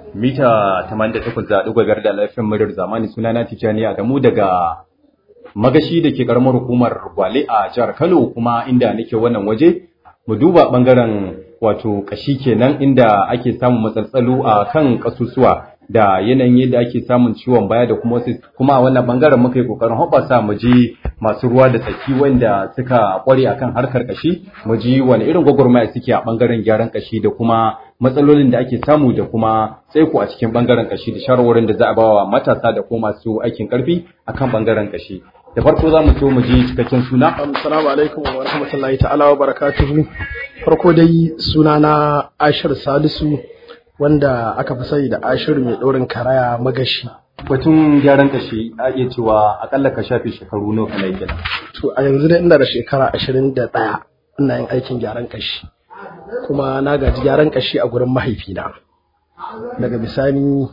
mita 88.5 da lafiyar muryar zamani sunana Tijjani Adamu daga magashi da ke karamar hukumar Gwale a jihar Kano kuma inda nake wannan waje mu duba bangaren wato kashi kenan inda ake samun matsaltsalu a kan kasusuwa da yanayin yadda ake samun ciwon baya da kuma wasu kuma a wannan bangaren muka yi kokarin hoɓasa mu ji masu ruwa da tsaki wanda suka kware akan harkar kashi mu ji wani irin gwagwarmaya suke a bangaren gyaran kashi da kuma matsalolin da ake samu da kuma tsaiko a cikin bangaren kashi da shawarwarin da za a bawa matasa da kuma masu aikin karfi akan bangaren kashi da farko za mu so mu ji cikakken suna assalamu alaikum wa rahmatullahi ta'ala wa barakatuhu farko dai suna na ashir salisu wanda aka fi sani da ashir mai ɗorin karaya magashi batun gyaran kashi a iya cewa akalla ka shafe shekaru nawa kana kenan to a yanzu dai ina da shekara ashirin da ɗaya ina yin aikin gyaran kashi kuma na gaji gyaran kashi a gurin mahaifina daga bisani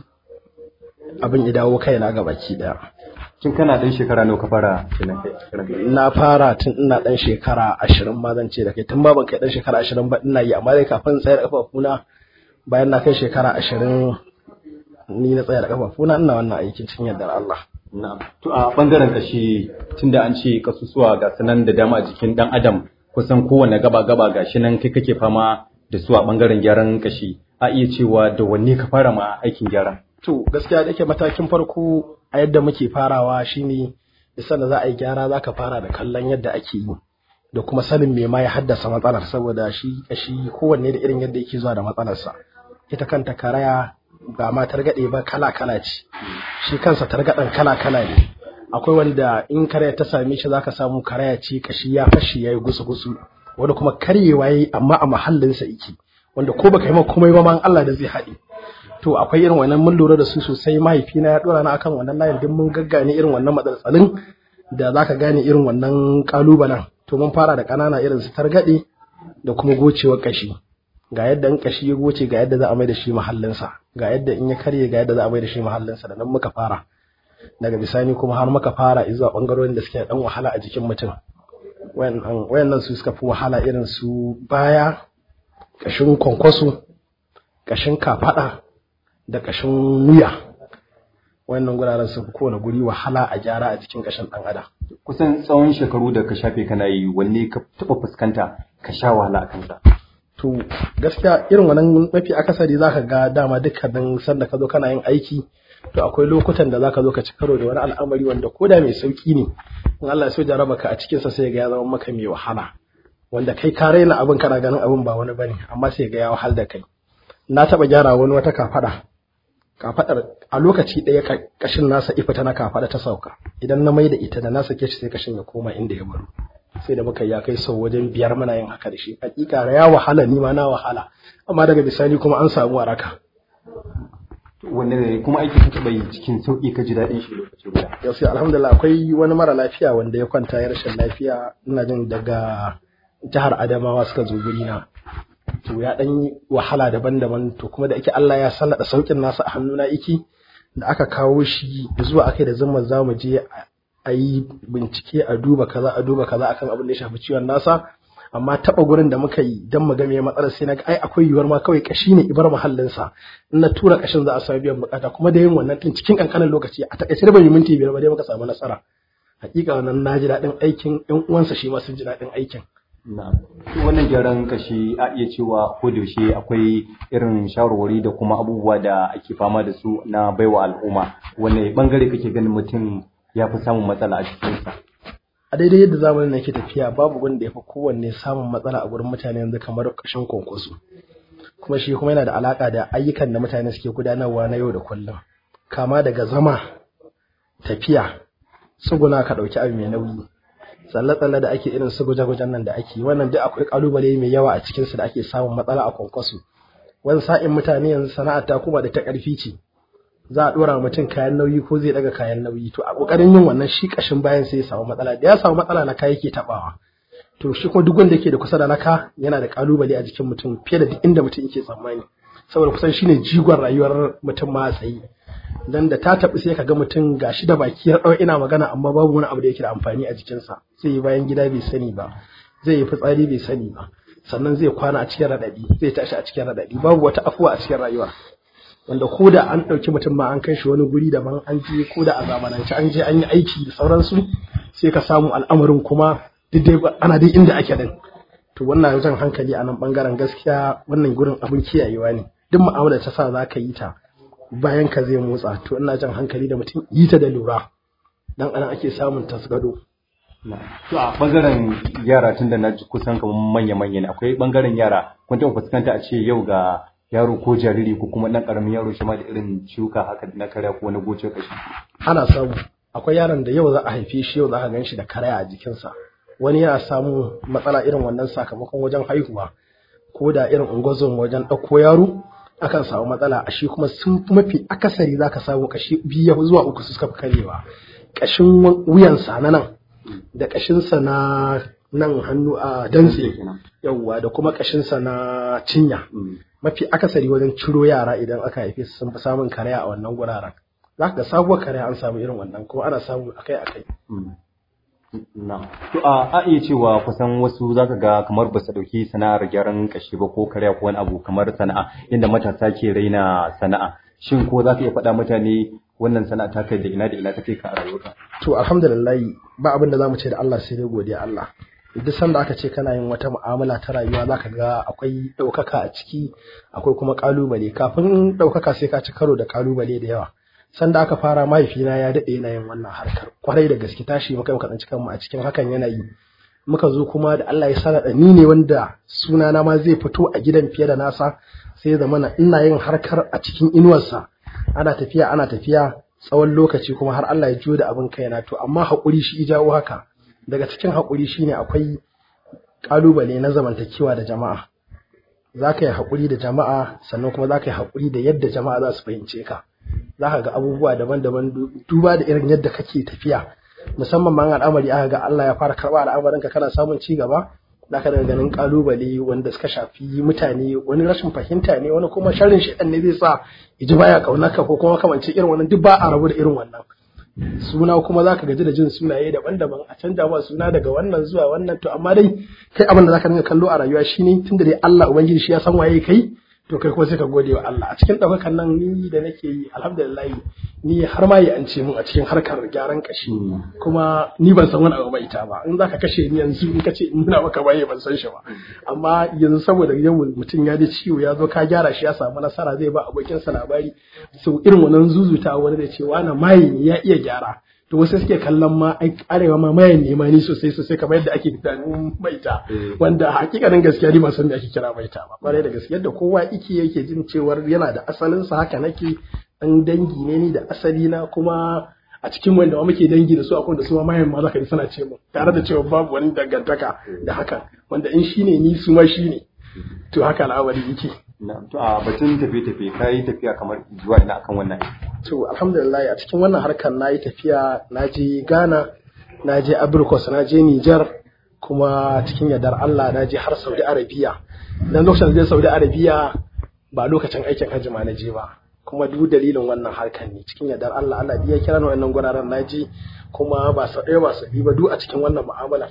abin ya dawo kaina ga baki ɗaya tun kana ɗan shekara nawa ka fara kenan kai na fara tun ina ɗan shekara ashirin ma zan ce da kai tun ba ban kai ɗan shekara ashirin ba ina yi amma dai kafin tsayar ƙafafuna bayan na kai shekara ashirin ni na tsaya da ƙafafuna ina wannan aikin cikin yardar Allah. Na'am. To a bangaren kashi tunda an ce kasusuwa ga sanan da dama a jikin dan adam kusan kowane gaba gaba gashi nan kai kake fama da su a bangaren gyaran kashi a iya cewa da wanne ka fara ma aikin gyara. To gaskiya da yake matakin farko a yadda muke farawa shine isa da za a yi gyara za ka fara da kallon yadda ake yi da kuma sanin me ma ya haddasa matsalar saboda shi kashi kowanne da irin yadda yake zuwa da matsalarsa ita kanta karaya ba ma targaɗe ba kala kala ce shi kansa targaɗen kala kala ne akwai wanda in karaya ta same shi zaka samu karaya ce kashi ya fashi yayi gusu gusu wanda kuma karyewa yayi amma a mahallinsa yake wanda ko baka yi ma komai ba ma Allah da zai haɗe to akwai irin wannan mun lura da su sosai mahaifina ya dora na akan wannan layin din mun gaggane irin wannan matsaltsalin da zaka gane irin wannan kalubalen to mun fara da ƙanana irin su targaɗe da kuma gocewar kashi ga yadda in kashi ya goce ga yadda za a mai da shi mahallinsa ga yadda in ya karye ga yadda za a mai da shi mahallinsa da nan muka fara daga bisani kuma har muka fara zuwa bangarorin da suke dan wahala a jikin mutum wayannan su suka fi wahala irin su baya kashin kwankwaso kashin kafada da kashin wuya wayannan guraren su fi kowane guri wahala a gyara a jikin kashin dan adam kusan tsawon shekaru da ka shafe kana yi wanne ka taba fuskanta ka sha wahala a kansa to gaskiya irin wannan mafi akasari zaka ga dama dukkanin sanda ka zo kana yin aiki to akwai lokutan da zaka zo ka ci karo da wani al'amari wanda koda mai sauki ne in Allah ya so jaraba ka a cikin sa sai ga ya zama maka mai wahala wanda kai ka raina abin kana ganin abin ba wani bane amma sai ga ya wahal da kai na taba gyara wani wata kafada kafadar a lokaci ɗaya kashin nasa ifita na kafada ta sauka idan na mai da ita da na sake shi sai kashin ya koma inda ya baro sai da muka ya kai sau wajen biyar muna yin haka da shi hakika ya wahala ni ma na wahala amma daga bisani kuma an samu waraka wanne kuma aiki ka taɓa yi cikin sauƙi ka ji daɗin shi lokaci guda yau sai alhamdulillah akwai wani mara lafiya wanda ya kwanta ya rashin lafiya ina jin daga jihar adamawa suka zo guri na to ya ɗan yi wahala daban-daban to kuma da ake Allah ya sallada saukin nasa a hannuna iki da aka kawo shi zuwa akai da zama za mu je a yi bincike a duba kaza a duba kaza akan abin da ya shafi ciwon nasa amma taba gurin da muka yi dan mu ga me matsalar sai naga ai akwai yiwuwar ma kawai kashi ne ibar mahallin sa in na tura kashin za a samu biyan bukata kuma da yin wannan din cikin kankanin lokaci a takaice da bai minti biyar ba dai muka samu nasara hakika wannan na ji daɗin aikin ƴan uwansa shi ma sun ji daɗin aikin wannan gyaran kashi a iya cewa ko da yaushe akwai irin shawarwari da kuma abubuwa da ake fama da su na baiwa al'umma wanne bangare kake ganin mutum ya fi samun matsala a cikinsa a daidai yadda zamanin yake tafiya babu wanda ya fi kowanne samun matsala a gurin mutane yanzu kamar ƙashin kwankwaso kuma shi kuma yana da alaƙa da ayyukan da mutane suke gudanarwa na yau da kullum kama daga zama tafiya tsuguna ka ɗauki abu mai nauyi tsalle-tsalle da ake irin su guje-gujen nan da ake wannan duk akwai ƙalubale mai yawa a cikinsu da ake samun matsala a kwankwaso wani sa'in mutane yanzu sana'ar ta kuma da ta ƙarfi ce za a ɗora mutum kayan nauyi ko zai ɗaga kayan nauyi to a ƙoƙarin yin wannan shi ƙashin bayan sai ya samu matsala da ya samu matsala na kaya yake taɓawa to shi kuma duk wanda yake da kusa da naka yana da ƙalubale a jikin mutum fiye da duk inda mutum yake tsammani saboda kusan shine jigon rayuwar mutum ma a tsaye dan da ta taɓi sai ka ga mutum gashi da baki ya ɗau ina magana amma babu wani abu da yake da amfani a jikinsa zai yi bayan gida bai sani ba zai yi fitsari bai sani ba sannan zai kwana a cikin raɗaɗi zai tashi a cikin raɗaɗi babu wata afuwa a cikin rayuwa wanda ko da an ɗauki mutum ma an kai shi wani guri daban an je ko da a zamanance an je an yi aiki da sauransu sai ka samu al'amarin kuma duk dai ana dai inda ake din to wannan jan hankali a nan bangaren gaskiya wannan gurin abin kiyayewa ne duk mu'amala ta sa za ka yi ta bayan ka zai motsa to ina jan hankali da mutum yi ta da lura dan anan ake samun tasgado To a bangaren yara tun da na ji kusan kamar manya-manya ne akwai bangaren yara kun taɓa fuskanta a ce yau ga yaro ko jariri ko kuma ɗan ƙaramin yaro shi ma da irin ciwuka haka na karya ko na goce kashi. ana samu akwai yaron da yau za a haife shi yau za ka gan shi da karaya a jikinsa wani yana samun matsala irin wannan sakamakon wajen haihuwa ko da irin ungozon wajen ɗauko yaro akan samu matsala a shi kuma sun fi mafi akasari za ka samu kashi biyu zuwa uku su suka fi karewa ƙashin wuyansa na nan da ƙashinsa na nan hannu a dantse yauwa da kuma ƙashinsa na cinya mafi akasari wajen ciro yara idan aka haife su sun fi samun karaya a wannan guraren za ka ga sabuwar karaya an samu irin wannan kuma ana samu akai akai Na. To a a iya cewa kusan wasu zaka ga kamar ba su dauki sana'ar gyaran kashi ba ko karya ko wani abu kamar sana'a inda matasa ke raina sana'a. Shin ko zaka iya faɗa mutane wannan sana'a ta kai da ina da ina ta kai ka a rayuwarka? to alhamdulillah ba abin da zamu ce da Allah sai dai godiya Allah duk sanda aka ce kana yin wata mu'amala ta rayuwa zaka ga akwai ɗaukaka a ciki akwai kuma ƙalubale kafin ɗaukaka sai ka ci karo da ƙalubale da yawa sanda aka fara mahaifina ya daɗe yana yin wannan harkar kwarai da gaske tashi muka muka tsanci kanmu a cikin hakan yanayi muka zo kuma da Allah ya sana ni ne wanda sunana ma zai fito a gidan fiye da nasa sai zamana ina yin harkar a cikin inuwarsa ana tafiya ana tafiya tsawon lokaci kuma har Allah ya juyo da abin kaina to amma haƙuri shi jawo haka daga cikin haƙuri shine akwai ƙalubale na zamantakewa da jama'a za ka yi haƙuri da jama'a sannan kuma za ka yi haƙuri da yadda jama'a za su fahimce ka za ka ga abubuwa daban-daban duba da irin yadda kake tafiya musamman ma al'amari aka ga Allah ya fara karɓa al'amarinka kana samun ci gaba za ka daga ganin ƙalubale wanda suka shafi mutane wani rashin fahimta ne wani kuma sharrin shaɗan ne zai sa iji baya ƙaunarka ko kuma kamance irin wannan duk ba a rabu da irin wannan suna kuma za ka gaji da jin sunaye daban-daban a canja ma suna daga wannan zuwa wannan to amma dai kai abin da za ka dinga kallo a rayuwa shine tunda dai Allah ubangiji shi ya san waye kai to kai kuma sai ka gode wa Allah a cikin ɗaukakan nan ni da nake yi alhamdulillah ni har ma yi an ce mun a cikin harkar gyaran kashi kuma ni ban san wani abu mai ita ba in za ka kashe ni yanzu in ka ce in nuna maka baye ban san shi ba amma yanzu saboda yau mutum ya ji ciwo ya zo ka gyara shi ya samu nasara zai ba abokinsa labari so irin wannan zuzuta wani da ce wani maye ne ya iya gyara to wasu suke kallon ma ai arewa ma mayan nema ni sosai sosai kamar yadda ake tunanin maita wanda hakikanin gaskiya ni ban san me ake kira maita ba kwarai da gaskiya yadda kowa yake yake jin cewar yana da asalin sa haka nake dan dangi ne ni da asali na kuma a cikin wanda ma muke dangi da su akwai da su ma mayan ma zaka ji suna ce mu tare da cewa babu wani dangantaka da haka wanda in shine ni su ma shine to haka al'amari yake To a batun tafiye-tafiye ka yi tafiya kamar zuwa ina akan wannan to alhamdulillah a cikin wannan harkar na yi tafiya na je ghana na je abirkos na je nijar kuma cikin yardar allah na je har saudi arabiya dan lokacin da je saudi arabiya ba lokacin aikin hajji ma na je ba kuma duk dalilin wannan harkar ne cikin yardar allah allah ya kira ni wannan guraren na je kuma ba sau ɗaya ba sau biyu ba duk a cikin wannan mu'amala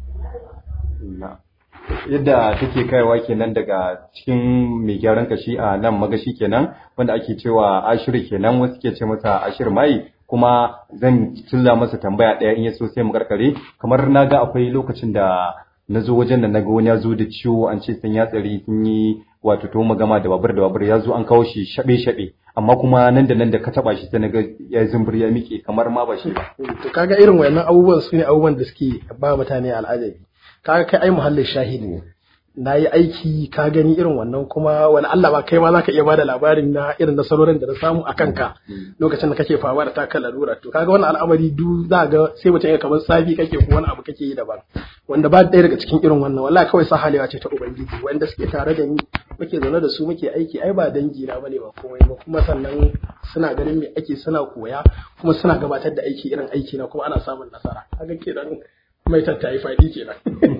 yadda take kaiwa kenan daga cikin mai gyaran kashi a nan magashi kenan wanda ake cewa ashiru kenan wasu ke ce masa ashir mai kuma zan cilla masa tambaya ɗaya in ya so sai mu karkare kamar na ga akwai lokacin da na zo wajen da na ga wani ya zo da ciwo an ce sun ya tsari sun yi wato to magama da babur da babur ya zo an kawo shi shaɓe shaɓe amma kuma nan da nan da ka taɓa shi sai na ga ya zumbur ya miƙe kamar ma ba shi ba. to kaga irin wayannan abubuwan su ne abubuwan da suke ba mutane al'ajabi kaga kai ai muhallin shahidi ne na yi aiki ka gani irin wannan kuma wani Allah ba kai ma za ka iya bada labarin na irin nasarorin da na samu a kanka lokacin da kake fama da taka lalura to kaga wannan al'amari du za ga sai mutum ya kamar safi kake ko wani abu kake yi daban wanda ba ɗaya daga cikin irin wannan wallahi kawai sahalewa ce ta ubangiji wanda suke tare da ni muke zaune da su muke aiki ai ba dangi na bane ba komai ba kuma sannan suna ganin me ake suna koya kuma suna gabatar da aiki irin aiki na kuma ana samun nasara kaga kenan mai tattayi faɗi kenan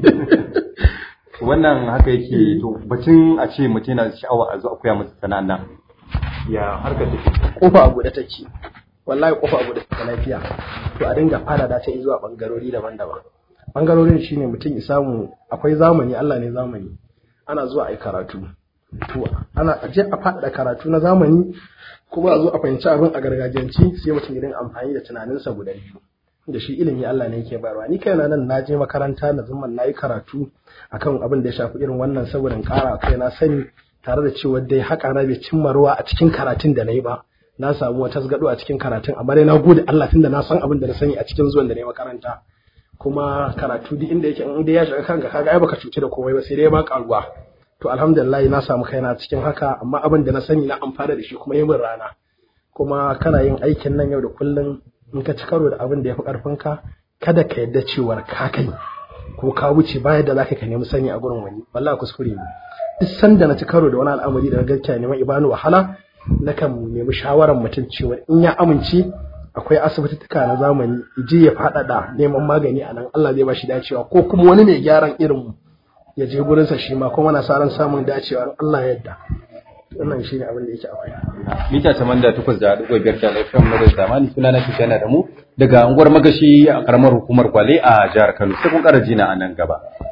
wannan haka yake to bacin a ce mutum yana sha'awa a zo a koya masa sana'an nan ya harkar take kofa a buɗe take wallahi kofa a buɗe take lafiya to a dinga fara da ta zuwa bangarori daban-daban bangarorin shine mutum ya samu akwai zamani Allah ne zamani ana zuwa ai karatu to ana aje a faɗaɗa karatu na zamani kuma a zo a fahimci abin a gargajiyanci sai mutum ya dinga amfani da tunaninsa guda biyu da shi ilimi Allah ne yake bayarwa ni kaina nan na je makaranta na zama na yi karatu akan abin da ya shafi irin wannan saboda in ƙara kai na sani tare da cewa dai haka na bai cimma ruwa a cikin karatun da na yi ba na samu wata tasgado a cikin karatun amma dai na gode Allah tunda na san abin da na sani a cikin zuwan da na yi makaranta kuma karatu duk inda yake in dai ya shiga kanka kaga ai baka cuci da komai ba sai dai ba karuwa to alhamdulillah na samu kaina cikin haka amma abin da na sani na amfana da shi kuma yi min rana kuma kana yin aikin nan yau da kullum in ka ci karo da abin da ya fi ƙarfinka kada ka yadda cewar ka kai ko ka wuce bayan da zaka ka nemi sani a gurin wani wallahi kuskure ne duk sanda na ci karo da wani al'amari da gaskiya neman ibanu wahala nakan nemi shawarar mutum cewa in ya amince akwai asibitituka na zamani je ya faɗaɗa neman magani a nan Allah zai ba shi dacewa ko kuma wani mai gyaran irin mu ya je gurinsa shi ma kuma na sa ran samun dacewa Allah ya yarda wannan shi ne abin da yake akwai mita tamanda takwas da ɗigo biyar da laifin madar zamani suna na tijjana da mu daga unguwar magashi a karamar hukumar kwale a jihar kano sai kun ƙara jina a nan gaba